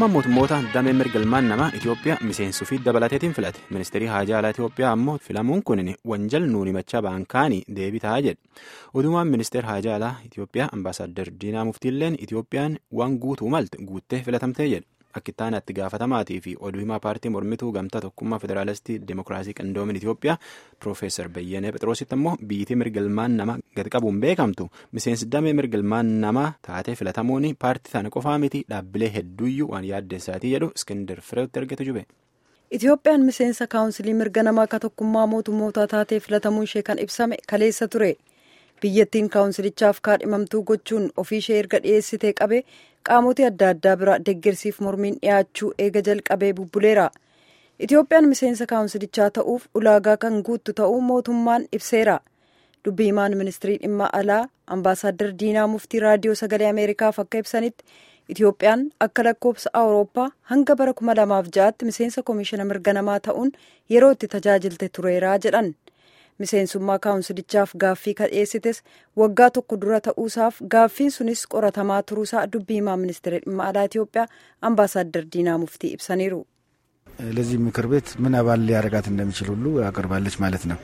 Tokkummaan mootummoota damee mirga ilmaan namaa Itoophiyaa miseensuu fi dabalateetiin filate. Ministeerri haajaa alaa Itoophiyaa ammoo filamuun kun wanjal nuuni machaa baankaanii deebii ta'a jedhe. Odumaan ministeera haajaa alaa Itoophiyaa ambaasaaddar Diinaa Muftiilleen Itoophiyaan waan guutuu malte guuttee filatamtee jedhe. Akka itti aanaa itti gaafatamaatii fi oduu himaa paartii mormituu gamtaa tokkummaa federaalistii demokiraasii qindoomin Itoophiyaa Piroofeesar Bayyanee Phexroositti ammoo biyyittii mirga ilmaan namaa gad qabuun beekamtu miseensi damee mirga ilmaan namaa taatee filatamuun paartii sana qofaa miti dhaabbilee hedduuyyuu waan yaaddeessaatii jedhu Iskindar Fireetti argatu jube. Itoophiyaan miseensa kaawunsilii mirga namaa akka tokkummaa mootummootaa taatee filatamuun ishee kan ibsame kaleessa ture. biyyattiin kaawunsilichaaf kaadhimamtuu gochuun ofii ishee erga dhiyeessitee qabe qaamota adda addaa bira deeggarsiif mormiin dhiyaachuu eega jalqabee bubbuleera itoophiyaan miseensa kaawunsilichaa ta'uuf ulaagaa kan guuttu ta'uu mootummaan ibseera dubbii himaan ministirii dhimma alaa ambaasaaddar diinaa muftii raadiyoo sagalee ameerikaaf akka ibsanitti itoophiyaan akka lakkoofsa awurooppaa hanga bara 2006tti miseensa koomishina mirga namaa ta'uun yeroo itti tajaajilte tureeraa jedhan. miseensummaa kaawunsilichaaf gaaffii kadheessites waggaa tokko dura ta'uusaaf gaaffiin sunis qoratamaa turuusaa dubbii himaa ministeera dhimma alaa Itoophiyaa ambaasaaddar diinaa muftii ibsaniiru. ለዚህ ምክር ቤት ምን አባል ሊያደርጋት እንደሚችል ሁሉ አቅርባለች ማለት ነው።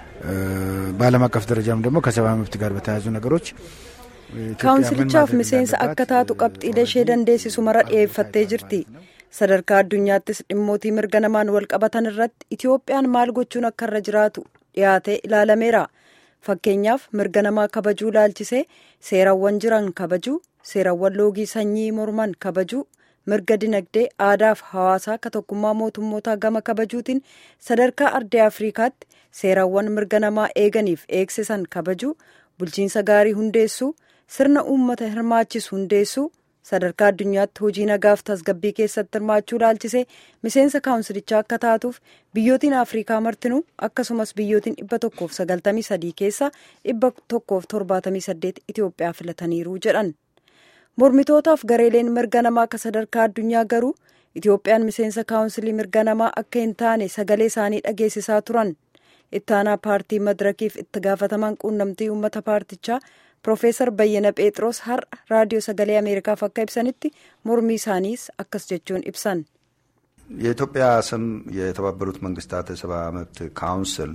በዓለም አቀፍ ደረጃም ደግሞ ከሰብአዊ መብት ጋር በተያያዙ ነገሮች kaawunsilichaaf miseensa akka taatu qabxiilee ishee dandeessisu mara dhiyeeffattee jirti. sadarkaa addunyaattis dhimmootii mirga namaan wal qabatan irratti itoophiyaan maal gochuun akka irra jiraatu dhiyaatee ilaalameera fakkeenyaaf mirga namaa kabajuu laalchisee seerawwan jiran kabajuu seerawwan loogii sanyii morman kabajuu mirga dinagdee aadaaf hawaasaa akka tokkummaa mootummootaa gama kabajuutiin sadarkaa ardee afriikaatti seerawwan mirga namaa eeganiif eegsisan kabajuu bulchiinsa gaarii hundeessuu sirna uummata hirmaachisu hundeessuu sadarkaa addunyaatti hojii nagaaf tasgabbii keessatti hirmaachuu laalchisee miseensa kaawunsilichaa akka taatuuf biyyootiin afriikaa martinuu akkasumas biyyootiin dhibba tokkoof sagaltamii sadii keessaa dhibba tokkoof torbaatamii saddeet itiyoophiyaa filataniiru jedhan mormitootaaf gareeleen mirga namaa akka sadarkaa addunyaa garuu itiyoophiyaan miseensa kaawunsilii mirga namaa akka hin taane sagalee isaanii dhageessisaa turan ittaanaa paartii madirakiif itti gaafataman quunnamtii uummata paartichaa Piroofeesar Bayyana Phexros har'a raadiyoo sagalee Ameerikaaf akka ibsanitti mormii isaaniis akkas jechuun ibsan. የኢትዮጵያ ስም የተባበሩት መንግስታት የሰብአዊ መብት ካውንስል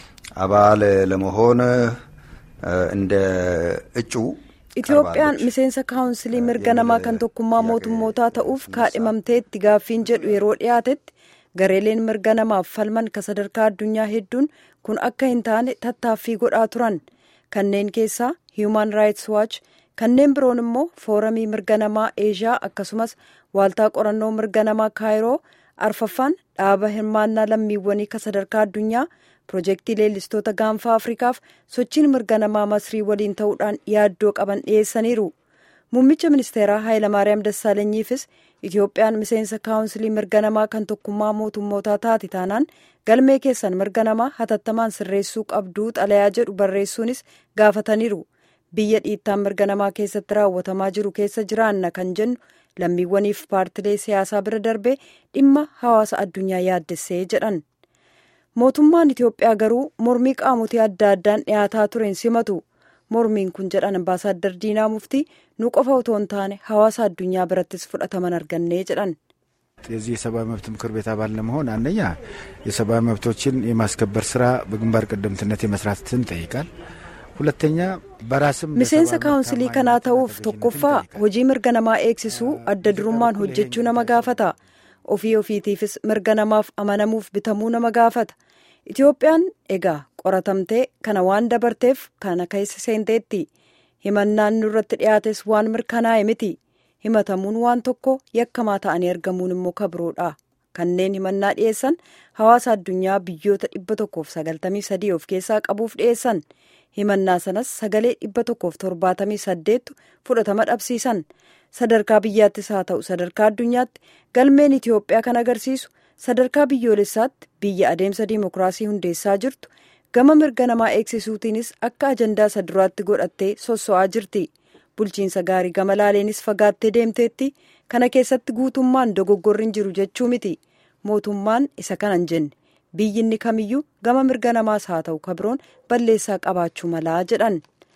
አባል ለመሆን እንደ እጩ Itoophiyaan miseensa kaawunsilii mirga namaa kan tokkummaa mootummootaa ta'uuf kaadhimamteetti gaaffiin jedhu yeroo dhiyaatetti gareeleen mirga namaaf falman ka sadarkaa addunyaa hedduun kun akka hin taane tattaaffii godhaa turan kanneen keessaa human rights watch kanneen biroon immoo fooramii mirga namaa eeshiyaa akkasumas waaltaa qorannoo mirga namaa kaayiroo arfaffaan dhaaba hirmaannaa lammiiwwanii ka sadarkaa addunyaa pirojektii leellistoota gaanfaa afrikaaf sochiin mirga namaa masrii waliin ta'uudhaan yaaddoo qaban dhiyeessaniiru muummicha ministeeraa haayilamaariyaam dassaalenyiifis itoophiyaan miseensa kaawunsilii mirga namaa kan tokkummaa mootummootaa taate taanaan galmee keessan mirga namaa hatattamaan sirreessuu qabduu xalayaa jedhu barreessuunis gaafataniiru biyya dhiittaan mirga namaa keessatti raawwatamaa jiru keessa jiraanna kan jennu lammiiwwaniif paartilee siyaasaa bira darbee dhimma hawaasa addunyaa yaaddessee jedhan mootummaan itiyoophiyaa garuu mormii qaamotii adda addaan dhiyaataa tureen simatu mormiin kun jedhan ambaasaaddar diinaa muftii nu qofa otoo hin taane hawaasa addunyaa birattis fudhataman argannee jedhan. የዚህ የሰብአዊ መብት ምክር ቤት አባል ለመሆን አንደኛ የሰብአዊ መብቶችን የማስከበር ስራ በግንባር ቀደምትነት የመስራትን ይጠይቃል። ሁለተኛ በራስም miseensa kaawunsilii kanaa ta'uuf tokkoffaa hojii mirga namaa eegsisuu adda durummaan hojjechuu nama gaafata ofii ofiitiifis mirga namaaf amanamuuf bitamuu nama gaafata itiyoophiyaan egaa qoratamtee kana waan dabarteef kana keessa seenteetti himannaan nurratti dhiyaates waan mirkanaa'e miti himatamuun waan tokko yakkamaa ta'anii argamuun immoo kabroodha kanneen himannaa dhiyeessan hawaasa addunyaa biyyoota dhibba tokkoof sagaltamii sadii of keessaa qabuuf dhiyeessan himannaa sanas sagalee dhibba tokkoof torbaatamii saddeettu fudhatama dhabsiisan sadarkaa biyyaattis haa ta'u sadarkaa addunyaatti galmeen itiyoophiyaa kan agarsiisu sadarkaa biyyoolessaatti biyya adeemsa diimokiraasii hundeessaa jirtu gama mirga namaa eegsisuutiinis akka ajandaa isa duraatti godhattee sosso'aa jirti bulchiinsa gaarii gama laaleenis fagaattee deemteetti kana keessatti guutummaan dogoggorri hin jiru jechuu miti mootummaan isa kanan jenne biyyinni kamiyyuu gama mirga namaas haa ta'u kabroon balleessaa qabaachuu malaa jedhan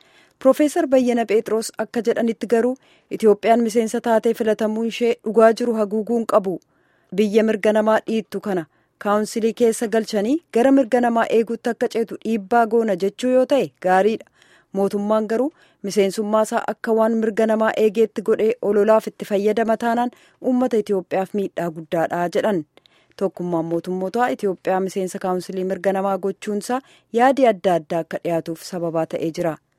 Piroofeesar Bayyana Phexros akka jedhanitti garuu Itoophiyaan miseensa taatee filatamuun ishee dhugaa jiru haguuguun qabu. Biyya mirga namaa dhiittu kana kaawunsilii keessa galchanii gara mirga namaa eeguutti akka ceetu dhiibbaa goona jechuu yoo ta'e gaariidha. Mootummaan garuu miseensummaa isaa akka waan mirga namaa eegeetti godhee ololaaf itti fayyadama taanaan uummata Itoophiyaaf miidhaa guddaadha jedhan. Tokkummaan mootummootaa Itoophiyaa miseensa kaawunsilii mirga namaa gochuunsaa yaadi adda addaa akka dhiyaatuuf sababaa ta'ee jira.